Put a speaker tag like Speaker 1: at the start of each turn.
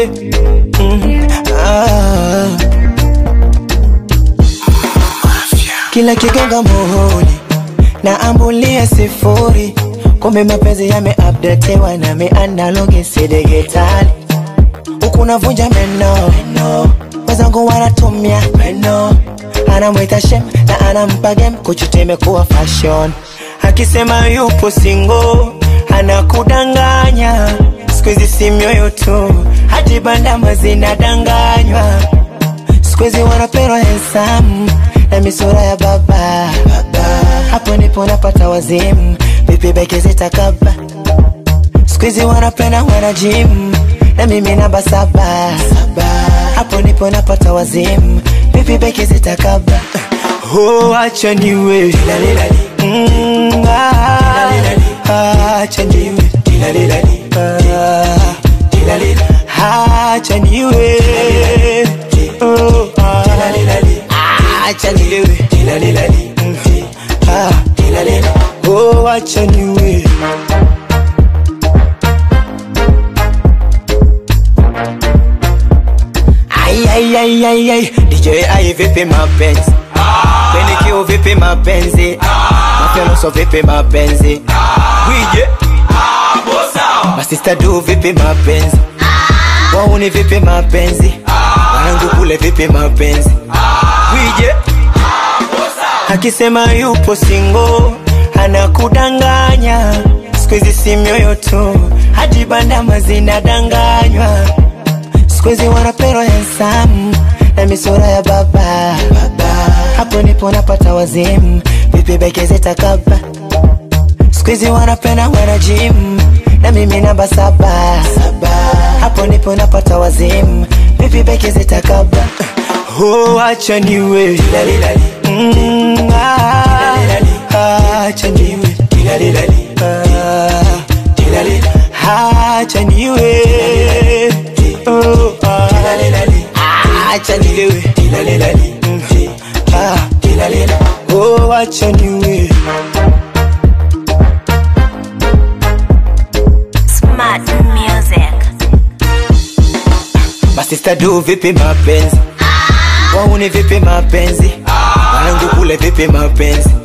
Speaker 1: yeah. mm. ah. Kila kigonga muhuri na ambulia sifuri, kumbe mapenzi yameupdatewa na mianalogi si digitali. Huku navunja meno, wenzangu wanatumia meno, anamwita shem na anampa game, kuchuta imekuwa fashion. Akisema yupo single anakudanganya, siku hizi si mioyo tu, hadi bandama zinadanganywa siku hizi wanapendwa handsome na misura ya baba, baba. Hapo ndipo napata wazimu, vipi beki zitakaba. Siku hizi wanapenda wana gym na mimi namba saba, saba. Hapo ndipo napata wazimu, vipi beki zitakaba. Oh, acha niwe Mm, ah, acha niwe Ah, acha niwe Oh, ah, acha niwe Mm, ah, oh, acha niwe Ai, ai, ai, ai, ai. DJ ai vipi mapenzi kwenye kio vipi mapenzi mafyanuso vipi mapenzi wije masista du vipi mapenzi wauni vipi mapenzi wanangu kule vipi mapenzi wije akisema yupo singo anakudanganya siku hizi si mioyo tu hadi bandama zinadanganywa siku hizi wanapendwa handsome na misura ya baba, baba. hapo ndipo napata wazimu vipi beke zitakaba siku hizi wanapenda wana gym na mimi namba saba, saba. hapo ndipo napata wazimu vipi beke zitakaba oh, acha niwe Mm, ah, ah, acha niwe Ah, acha niwe Oh, ah, ah, acha nilewe Mm, ah, oh, acha niwe
Speaker 2: Smart music.
Speaker 1: masista du vipi mapenzi wauni vipi mapenzi wanangu kule vipi mapenzi